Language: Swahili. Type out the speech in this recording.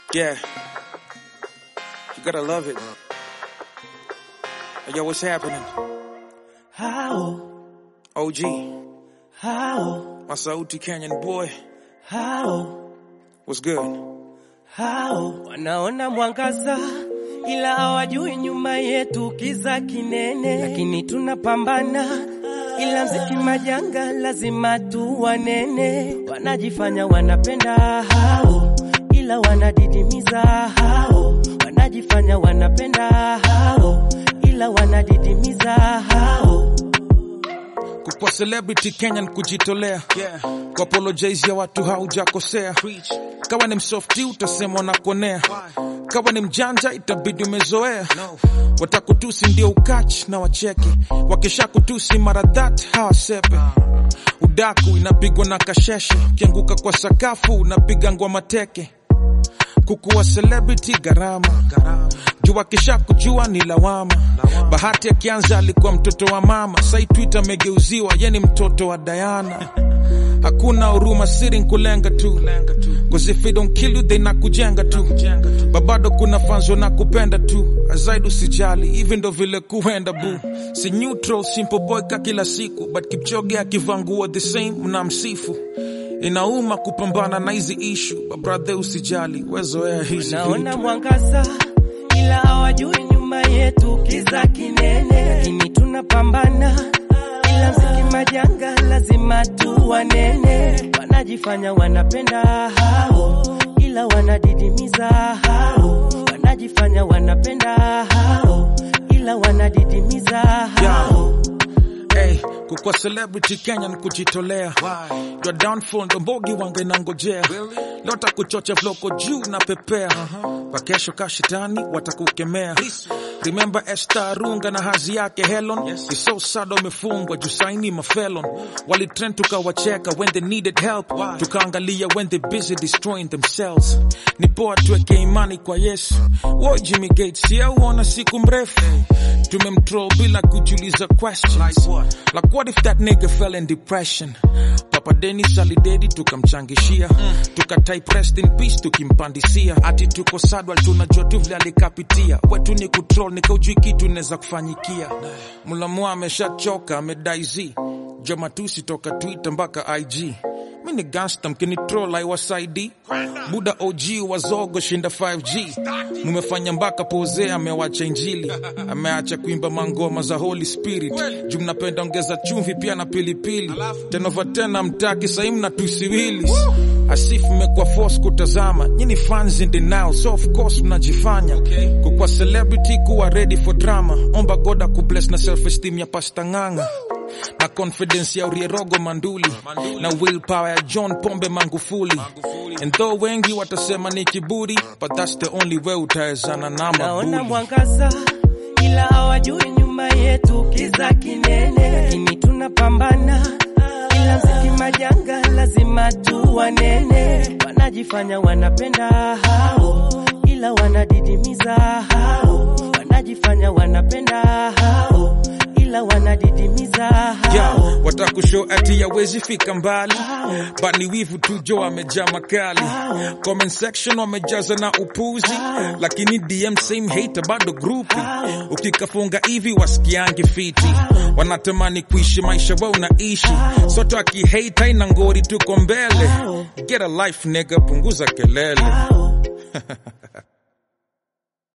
Yeah. You gotta love it. Hey, yo, what's happening? How, OG, how, Masauti Canyon boy. how, What's good? how. Wanaona mwangaza ila hawajui nyuma yetu kiza kinene, lakini tunapambana ila mziki majanga lazima tu wanene. Wanajifanya wanapenda hao, ila wanadidimiza hao. Wanajifanya wanapenda hao, ila wanadidimiza hao. Kukwa celebrity Kenyan kujitolea. Yeah. Kwa apologize ya watu haujakosea. Kawa ni msofti utasemwa na kuonea. Kawa ni mjanja itabidi umezoea. Watakutusi ndio ukach na wacheke. Wakisha kutusi mara that hawasepe. Udaku inapigwa na kasheshe. Ukianguka kwa sakafu unapiga ngwa teke. kukuwa celebrity gharama juu akisha kujua ni lawama bahati akianza alikuwa mtoto wa mama sai twitter amegeuziwa ye ni mtoto wa dayana hakuna huruma siri nkulenga tu cause if they don't kill you they nakujenga tu babado kuna fans wanakupenda tu azaidi usijali hivi ndo vile kuenda bu si neutral simple boy ka kila siku but kipchoge akivaa nguo the same mnamsifu inauma kupambana na hizi ishu babrathe usijali wezoea hizi Naona vitu mwangaza ila hawajui nyuma yetu kiza kinene, lakini tunapambana ila mziki majanga lazima tu wanene. Wanajifanya wanapenda hao, ila wanadidimiza hao. Wanajifanya wanapenda hao, ila wanadidimiza hao. Hey, kukwa celebrity Kenya ni kujitolea. Your downfall ndo mbogi wange nangojea. Lota kuchocha vloko juu na pepea. Kwa kesho kashitani watakukemea. Remember Esther Arunga na hazi yake Helen. It's so sad wamefungwa juu saini mafelon. Walitrend tukawacheka when they needed help. Tukaangalia when they busy destroying themselves. Ni poa tuweke imani kwa Yesu. Woi Jimmy Gates, yeah, uona siku mrefu. Tumemtroll bila kujiuliza questions. Like what if that nigga fell in depression? Papa Dennis alidedi tukamchangishia. Tuka type rest in peace tukimpandisia. Ati tuko sadwa tunajua tu vile alikapitia. Wetu ni kutroll nikaujui kitu inaweza kufanyikia. Mulamua ameshachoka amedai z. Jomatusi toka Twitter mpaka IG. Mi ni gangsta mkini troll aiwasaidi. Buda OG wazogo shinda 5G. Mumefanya mpaka pose amewacha injili. Ameacha kuimba mangoma za Holy Spirit. Juu mnapenda ongeza chumvi pia na pilipili. Tenova tena mtaki sahi mnatusi Willis. Asif mmekuwa force kutazama. Nyini fans in denial so of course mnajifanya. Kukwa celebrity kuwa ready for drama. Omba God akubless na self esteem ya pasta nganga na confidence ya Urierogo Manduli na willpower ya John Pombe Magufuli. And though wengi watasema ni kiburi, but that's the only way utawezana na Naona mabuli. mwangaza ila hawajui nyuma yetu kiza kinene, lakini tunapambana ila mziki majanga lazima tu wanene. Wanajifanya wanapenda hao, ila wanadidimiza hao. Wanajifanya wanapenda hao, ila wanadidimiza hao. Yo, watakushow ati yawezi fika mbali but ni wivu tu jo wamejaa makali comment section wamejaza na upuzi lakini dm same hater bado grupi ukikafunga hivi wasikiangi fiti wanatamani kuishi maisha wa unaishi soto akihate haina ngori tuko mbele get a life nigga punguza kelele